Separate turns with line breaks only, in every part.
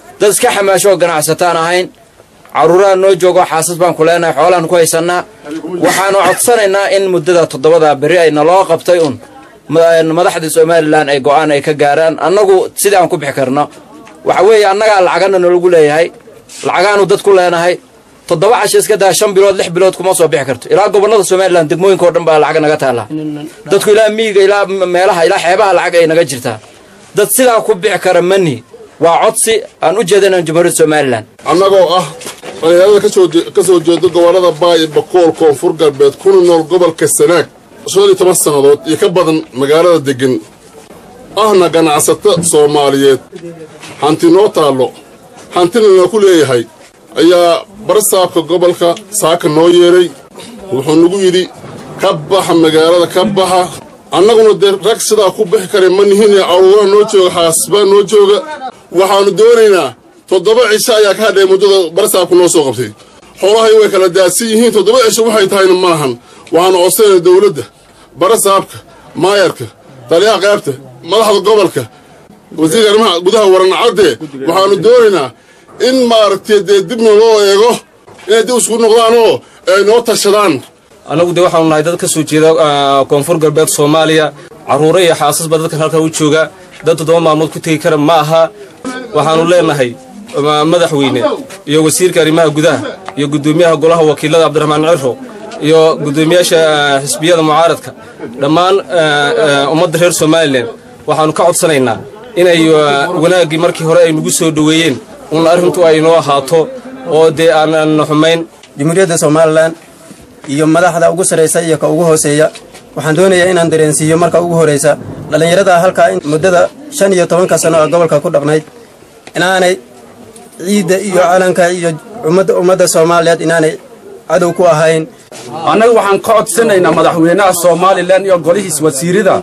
dad iska xamaasho oo ganacsataan ahayn carruuraha noo joogo xaasas baan ku leenahay xoolaan ku haysannaa waxaanu codsanaynaa in muddada toddobada beri ay naloo qabtay un madaxda somalilan ay go'aan ay ka gaaraan annagu sidii aan ku bixi karno waxa weeye annagaa lacagana nalagu leeyahay lacagaanu dad ku leenahay toddoba casho iska daa shan bilood lix bilood kuma soo bixi karto ilaa gobollada somalilan degmooyinka o dhan baa lacag naga taallaa dadku ilaa miyiga ilaa meelaha ilaa xeebaha lacag ay naga jirtaa dad sidaa ku bixi kara mani waa codsi aan u jeedana jamhuuriyadda somalilan
annagoo ah dhalinyarada ka soo jeeda gobollada baay bakool koonfur galbeed kuna nool gobolka sanaag shan iyo toban sannadood iyo ka badan magaalada deggan ahna ganacsato soomaaliyeed hanti noo taallo hantina na ku leeyahay ayaa barasaabka gobolka saaka noo yeedhay wuxuu nagu yidhi ka baxa magaalada ka baxa annaguna dee rag sidaa ku bixi kara ma nihinee caruuraha noo jooga xaasbaa noo jooga waxaannu doonaynaa toddoba cisho ayaa ka hadhay muddada barasaabka noo soo qabtay xoolahay way kala daadsan yihiin toddoba cisho waxay tahayna maahan waxaanu codsanayna dawladda barasaabka maayarka taliyaha qaybta madaxda gobolka wasiirka arrimaha gudaha waranacaddee waxaannu doonaynaa in maaragtay dee dibna loo eego inay dib isku noqdaan oo ay noo tashadaan
annagu dee waxaanu nahay dad ka soo jeeda koonfur galbeed soomaaliya carruuro iyo xaasasba dadkan halkan u jooga dad toddoba maalmood ku tegi kara ma aha waxaannu leenahay madaxweyne iyo wasiirka arrimaha gudaha iyo guddoomiyaha golaha wakiilada cabdiraxmaan ciro iyo guddoomiyaasha xisbiyada mucaaradka dhammaan ummadda reer somalilan waxaannu ka codsanaynaa inay wanaaggii markii hore ay nagu soo dhoweeyeen un arrintu ay noo ahaato oo dee aanan xumayn
jamhuuriyadda somalilan iyo madaxda ugu sarraysa iyo ka ugu hooseeya waxaan doonayaa inaan dareensiiyo marka ugu horraysa dhallinyarada halkaa muddada shan iyo tobanka sano oo gobolka ku dhaqnayd inaanay ciidda iyo calanka iyo ummadda soomaaliyeed inaanay cadow ku ahayn
annaga waxaan ka codsanaynaa madaxweynaha somalilan iyo golihiis wasiirada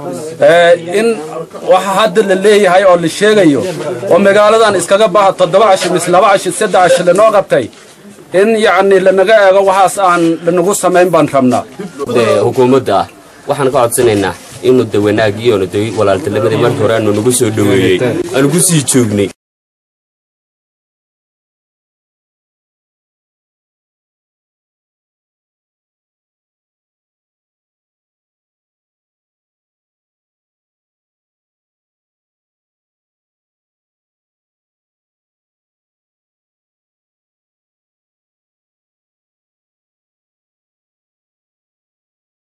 in waxa hadda la leeyahay oo la sheegayo oo magaaladan iskaga baha toddoba cashi mis laba cashi saddex cashi lanoo qabtay in yacni lanaga eego waxaas aan lanagu samayn baan rabnaa
hukuumadda ah waxaan ka codsanaynaa inuu de wanaagii oona de walaaltinimadii markii hore aanu nagu soo dhoweeyey aanu ku sii joognay